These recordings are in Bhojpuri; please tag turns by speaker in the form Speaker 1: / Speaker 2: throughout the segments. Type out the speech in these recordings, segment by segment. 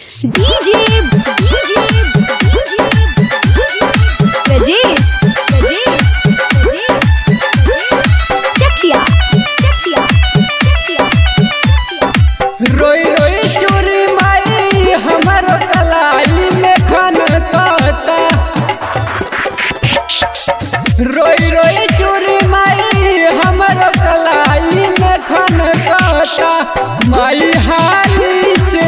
Speaker 1: DJ DJ Rajesh Rajesh Chakia Chakia Chakia
Speaker 2: रोई रोई चोरी माई हमारो कलाई में खन काटा रोई रोई चोरी माई हमारो कलाई में खन काटा माई हाली से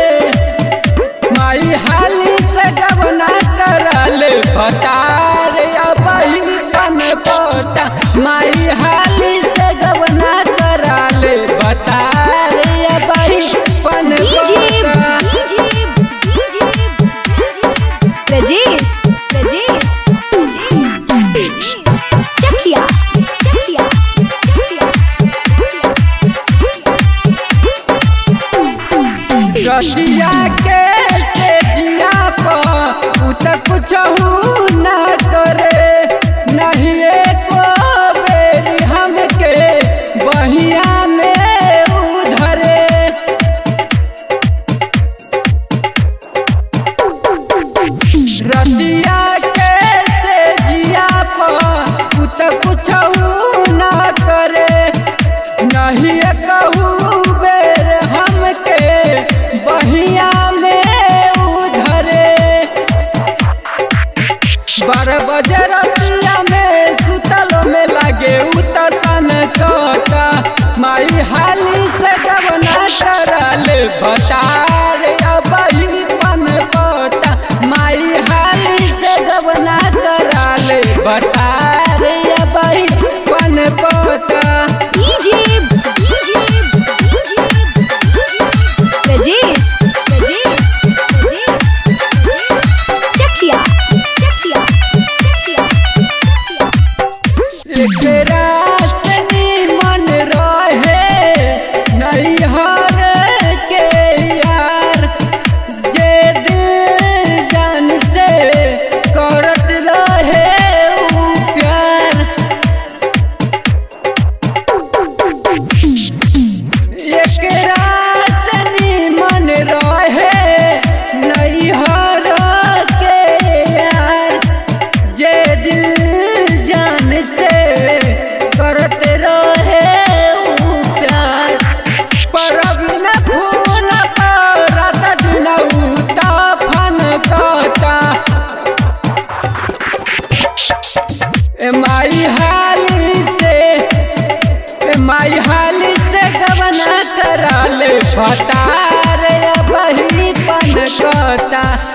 Speaker 2: माई हाली से गवना करल भटार अबही पन पोता माई हाली से गवना करल भटार अबही पन
Speaker 1: DJ
Speaker 2: पोता
Speaker 1: DJ Rajesh Rajesh Chakia Chakia
Speaker 2: रतिया के से जिया पर उ त कुछ न करे नहीं एको बेरी हमके बहिया में उधरे रतिया के से जिया पर उ त कुछ न करे नहीं कहू बेर हमके बहिया में उधरे बारह बजे रतिया में सुतल में लगे उतसन कटा माई हाली से गवना करल भटार अबही पन पता माई हाली से गवना करल भटार अबही पन पता
Speaker 1: DJ DJ Rajesh Rajesh Chakia Chakia
Speaker 2: एकरा से मन रहे नैहर के यार जे दिल जान से करत रहे उ प्यार एकरा से मन रहे नैहर के यार जे दिल जान से करत रहे उ प्यार पर बिना फूल पर रात दिन उता फन काटा ए माई हाली से ए माई हाली से गवना कराले फटार बही पन कटा